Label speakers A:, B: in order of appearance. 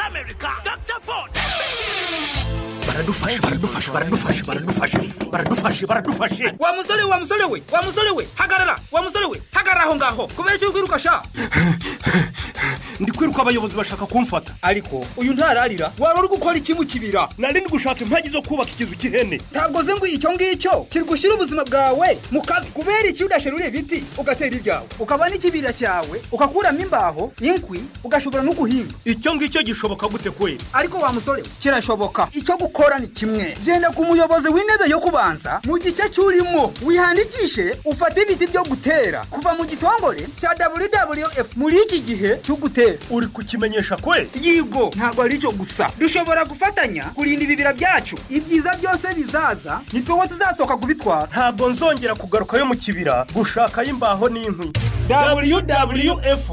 A: America, Dr. Ford.
B: baradufashe baradufashe baradufashe baradufashe baradufashe baradufashe
C: wa musore wa musore we wa musore we hagarara wa musore we hagarara aho ngaho kubera icyo ukwiruka sha
B: ndi kwiruka abayobozi bashaka kumfata
C: ariko uyu ntararira wari uri gukora iki mu kibira
B: nari ndi gushaka impagi zo kubaka ikizu cy'ihene
C: ntabwo ze ngo icyo ngicyo kirigushyira ubuzima bwawe mu kabi kubera iki udashirura ibiti ugatera ibyawe ukaba n'ikibira cyawe ugakuramo imbaho inkwi ugashobora no guhinga
B: icyo ngicyo gishoboka gute kweli
C: ariko wa musore we kirashoboka icyo gukora ni kimwe genda ku muyobozi w'intebe yo kubanza mu gice cy'urimo wihangikishe ufate ibiti byo gutera kuva mu gitongore cya wwf muri iki gihe cyo gutera
B: uri kukimenyesha kweli
C: yigo ntabwo ari cyo gusa dushobora gufatanya kurinda ibibira byacu ibyiza byose bizaza ni tuwe tuzasohoka kubitwara
B: ntabwo nzongera kugarukayo mu kibira gushakayo imbaho n'inkwi
C: wwf